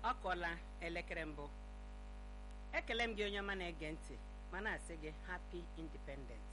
ọ kọọla elekere mbụ ekele m gị onye ọma na-ege ntị ma na-asị gị happy independence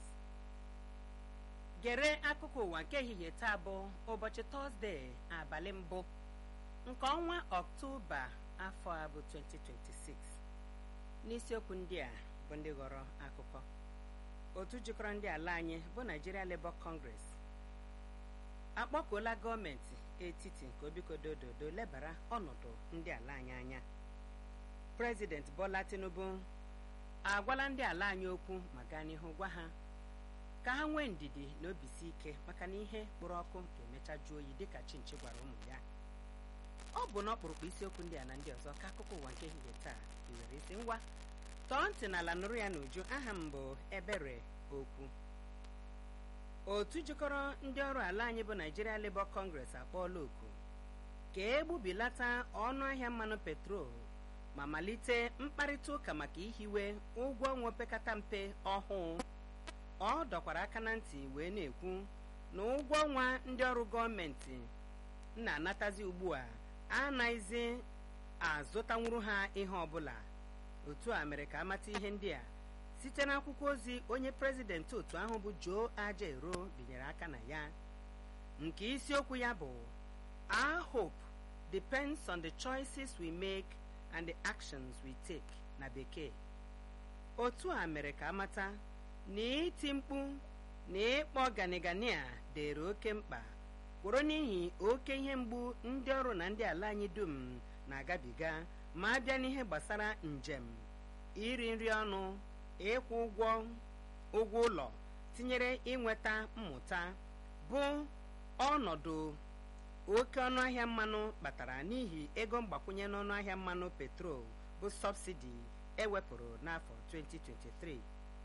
gere akụkọ ụwa nke ehihie taa bụ ụbọchị tọzdee abalị mbụ nke ọnwa ọktoba afọ a bụ 2026 n'isiokwu ndị a bụ ndị ghọrọ akụkọ otu jikọrọ ndị ala anyị bụ Nigeria Labour Congress akpọkuola gọọmenti etiti nke obikodododo lebara ọnọdụ ndị ala anyị anya prezident Bola Tinubu agwala ndị ala anyị okwu ma gaa n'ihu gwa ha ka ha nwee ndidi na obisi ike maka na ihe kpụrụ ọkụ ga-emecha jụọ oyi dịka chinchi gwara ụmụ ya ọ bụ n'ọkpụrụkpụ isiokwu ndị a na ndị ọzọ ka akụkọ ụwa nke ehihie taa iwere isi ngwa tọọ ntị n'ala nụrụ ya n'uju aha m bụ ebere okwu otu jikọrọ ndị ọrụ ala anyị bụ Nigeria Labour Congress akpọọla oku ka egbubilata ọnụ ahịa mmanụ petrol ma malite mkparịta ụka maka ihiwe ụgwọ ọnwa opekata mpe ọhụụ ọ dọkwara aka na ntị wee na-ekwu na ụgwọ ọnwa ndị ọrụ gọọmenti na-anatazi ugbu a anaghịzi azụtanwuru ha ihe ọbụla otu a mere ka amata ihe ndị a site n'akwụkwọ ozi onye prezidenti otu ahụ bụ Joe Ajaero binyere aka na ya nke isiokwu ya bụ our hope depends on the choices we make and the actions we take na bekee otu a mere ka amata na iti mkpu na ịkpọ ganigani a dịrị oke mkpa kwụrụ n'ihi oke ihe mgbu ndị ọrụ na ndị ala anyị dum na-agabiga ma a bịa n'ihe gbasara njem iri nri ọnụ ịkwụ ụgwọ ụgwọ ụlọ tinyere inweta mmụta bụ ọnọdụ oke ọnụahịa mmanụ kpatara n'ihi ego mgbakwunye n'ọnụ ahịa mmanụ petrol bụ sọbsidi ewepụrụ n'afọ 2023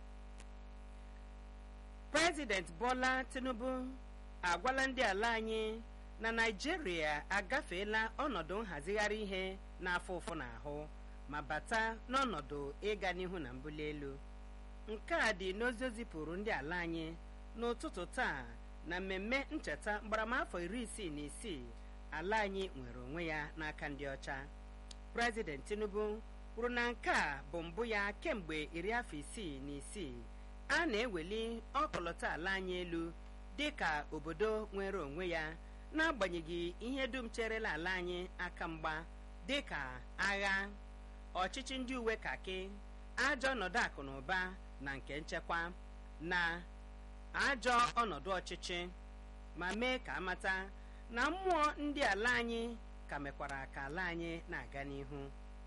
prezident Bola Tinubu agwala ndị ala anyị na Naịjirịa agafeela ọnọdụ nhazigharị ihe na-afụ ụfụ n'ahụ ma bata n'ọnọdụ ịga n'ihu na mbuli elu nke a dị n'ozi o zipụrụ ndị ala anyị n'ụtụtụ taa na mmemme ncheta mgbaramafọ iri isii na isii ala anyị nwere onwe ya n'aka ndị ọcha prezident Tinubu kwuru na nke a bụ mbụ ya kemgbe iri afọ isii na isii a na-eweli ọkọlọtọ ala anyị elu dị ka obodo nwere onwe ya n'agbanyeghị ihe dum cherela ala anyị aka mgba dị ka agha ọchịchị ndị uwe kaki ajọ ọnọdụ akụ na ụba na nke nchekwa na ajọ ọnọdụ ọchịchị ma mee ka amata na mmụọ ndị ala anyị ka mekwara ka ala anyị na-aga n'ihu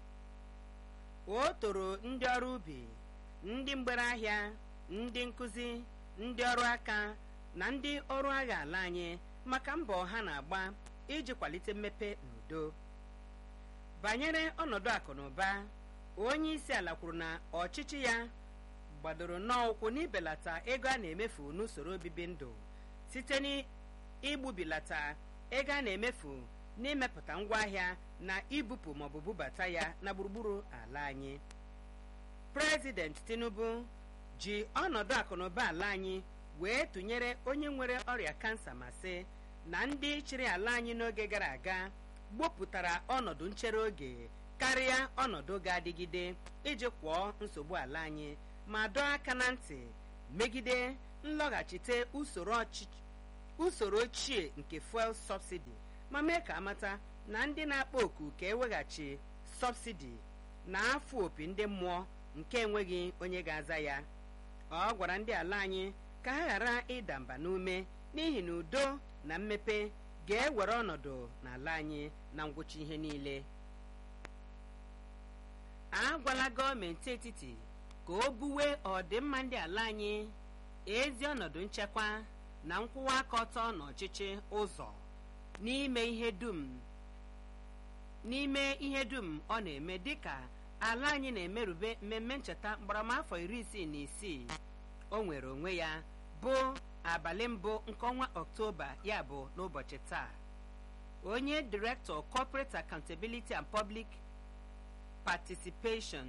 o toro ndị ọrụ ubi ndị mgbere ahịa ndị nkụzi ndị ọrụ aka na ndị ọrụ agha ala anyị maka mbọ ha na-agba iji kwalite mmepe n'udo banyere ọnọdụ akụ na ụba onye isi ala kwuru na ọchịchị ya gbadoro n'ụkwụ n'ibelata ego a na-emefu n'usoro obibi ndụ site n'igbubilata ego a na-emefu n'imepụta ngwaahịa na ibupụ maọbụ bubata ya na gburugburu ala anyị prezident Tinubu ji ọnọdụ akụnụba ala anyị wee tụnyere onye nwere ọrịa kansa ma sị na ndị chịrị ala anyị n'oge gara aga gbopụtara ọnọdụ nchere oge karịa ọnọdụ ga-adịgide iji kwụọ nsogbu ala anyị ma dọọ aka na ntị megide nlọghachite usoro ochie nke fuel subsidy ma mee ka amata na ndị na-akpọ oku ka eweghachi subsidy na afọ opi ndị mmụọ nke enweghị onye ga-aza ya ọ gwara ndị ala anyị ka ha ghara ịda mba n'ume n'ihi na udo na mmepe ga-ewere ọnọdụ n'ala anyị na ngwụcha ihe niile a gwala gọọmenti etiti ka o buwe ọdịmma ndị ala anyị ezi ọnọdụ nchekwa na nkwụwa aka ọtọ n'ọchịchị ụzọ n'ime ihe dum n'ime ihe dum ọ na-eme dịka ala anyị na-emerube mmemme ncheta mgbaramafọ iri isii na isii o nwere onwe ya bụ abalị mbụ nke ọnwa ọktoba ya bụ n'ụbọchị taa onye director corporate accountability and public participation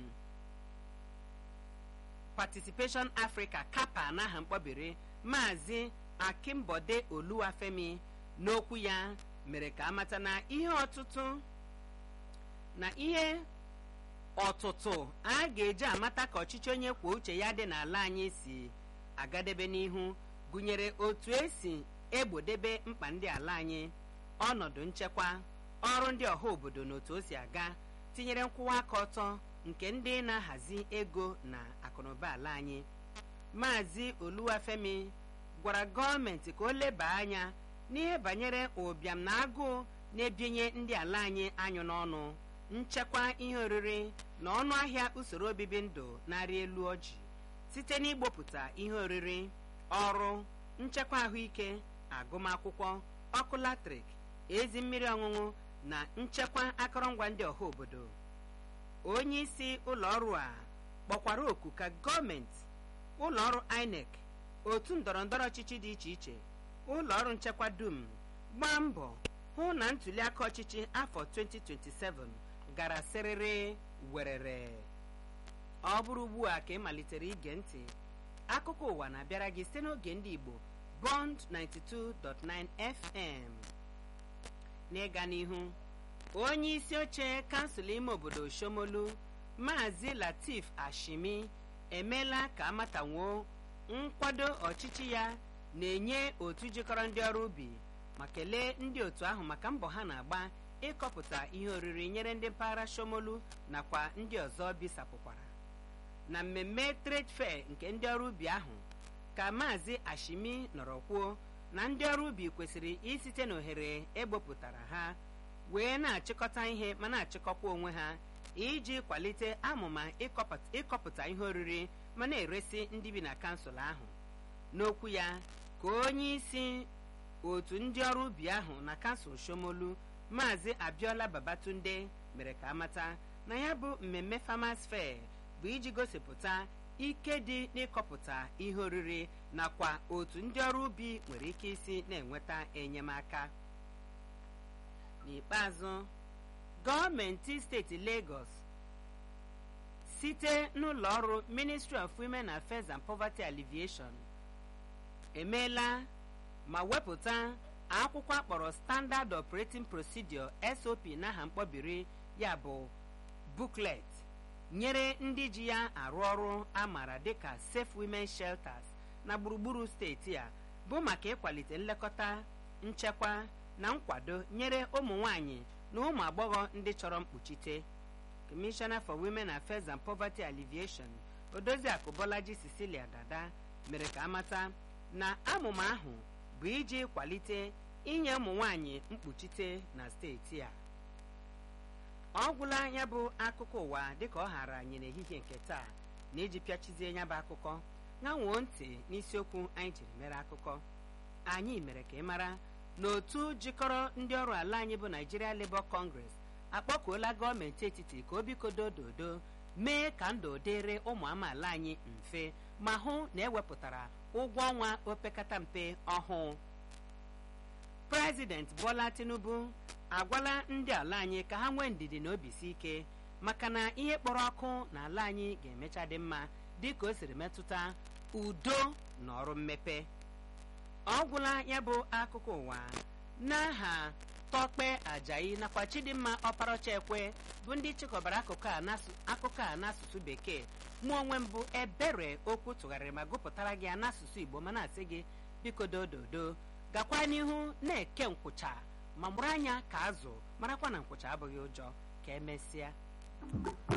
participation africa kapa n'aha mkpọbiri maazị akimbode oluwafemi n'okwu ya mere ka amata na ihe ọtụtụ na ihe ọtụtụ a ga-eji amata ka ọchịchị onye kwuo uche ya dị n'ala anyị si agadebe n'ihu gụnyere otu esi egbodebe mkpa ndị ala anyị ọnọdụ nchekwa ọrụ ndị ọha obodo na otu o si aga tinyere nkwụwa aka ọtọ nke ndị na-ahazi ego na akụnụba ala anyị maazị oluwafemi gwara gọọmenti ka o leba anya n'ihe banyere ụbịam na agụụ na-ebinye ndị ala anyị anyụ n'ọnụ nchekwa ihe oriri na ọnụ ahịa usoro obibi ndụ na-arị elu ọjị site n'igbopụta ihe oriri ọrụ nchekwa ahụike agụmakwụkwọ ọkụ latrik ezi mmiri ọṅụṅụ na nchekwa akụrụngwa ndị ọha obodo onye isi ụlọ ọrụ a kpọkwara oku ka gọọmenti ụlọ ọrụ inec otu ndọrọndọrọ ọchịchị dị iche iche ụlọ ọrụ nchekwa dum gbaa mbọ hụ na ntuli aka ọchịchị afọ 2027 gara sịrịrị werere ọ bụrụ ugbu a ka ị malitere ige ntị akụkọ ụwa na-abịara gị site n'oge ndị igbo bond 92.9 fm n'ịga n'ihu onye isi oche kansụl ime obodo shomolu maazị latif ashimi emeela ka amatanwuo nkwado ọchịchị ya na-enye otu jikọrọ ndị ọrụ ubi ma kelee ndị otu ahụ maka mbọ ha na-agba ịkọpụta ihe oriri nyere ndị mpaghara shomolu nakwa ndị ọzọ bisapụkwara na mmemme trade fair nke ndị ọrụ ubi ahụ ka maazị ashimi nọrọ kwuo na ndị ọrụ ubi kwesịrị isite n'ohere egbopụtara ha wee na-achịkọta ihe ma na-achịkọkwa onwe ha iji kwalite amụma ịkọpụta ihe oriri ma na-eresi ndị bi na kansụl ahụ n'okwu ya ka onye isi otu ndị ọrụ ubi ahụ na kansụl shomolu maazị abiola babatunde mere ka amata na ya bụ mmemme farmers fair bụ iji gosipụta ike dị n'ịkọpụta ihe oriri nakwa otu ndị ọrụ ubi nwere ike isi na-enweta enyemaka n'ikpeazụ gọọmenti steeti Lagos site n'ụlọ ọrụ Ministry of Women Affairs and Poverty Alleviation emeela ma wepụta akwụkwọ akpọrọ Standard Operating Procedure SOP n'aha mkpọbiri ya bụ booklet nyere ndị ji ya arụ ọrụ amara dịka Safe Women Shelters na gburugburu steeti a bụ maka ịkwalite nlekọta nchekwa na nkwado nyere ụmụ nwanyị na ụmụ agbọghọ ndị chọrọ mkpuchite Commissioner for Women Affairs and Poverty Alleviation Odoziakụ Bolaji Cecilia Dada mere ka amata na amụma ahụ bụ iji kwalite inye ụmụ nwanyị mkpuchite na steeti a ọ gwụla ya bụ akụkọ ụwa dịka ọ hara anyị n'ehihie nke taa na iji pịachizie ya bụ akụkọ ṅanwoo ntị n'isiokwu anyị jiri mere akụkọ anyị mere ka ị mara na otu jikọrọ ndị ọrụ ala anyị bụ Nigeria Labour Congress akpọkuola gọọmenti etiti ka o bikodo dodo mee ka ndụ dịrị ụmụ amaala anyị mfe ma hụ na ewepụtara ụgwọ ọnwa opekata mpe ọhụụ Prezident Bola Tinubu agwala ndị ala anyị ka ha nwee ndidi na obisi ike maka na ihe kpọrọ ọkụ n'ala anyị ga-emecha dị mma dịka o siri metụta udo na ọrụ mmepe ọ gwụla ya bụ akụkọ ụwa n'aha tọkpe ajayi nakwa chidimma ọparọcha ekwe bụ ndị chịkọbara akụkọ a n'asụsụ bekee mụ onwe mbụ ebere okwu tụgharịrị ma gụpụtara gị ya n'asụsụ igbo ma na-asị gị biko dododo gakwa n'ihu na-eke nkwụcha ma mụrụ anya ka azụ marakwa na nkwụcha abụghị ụjọ ka emesịa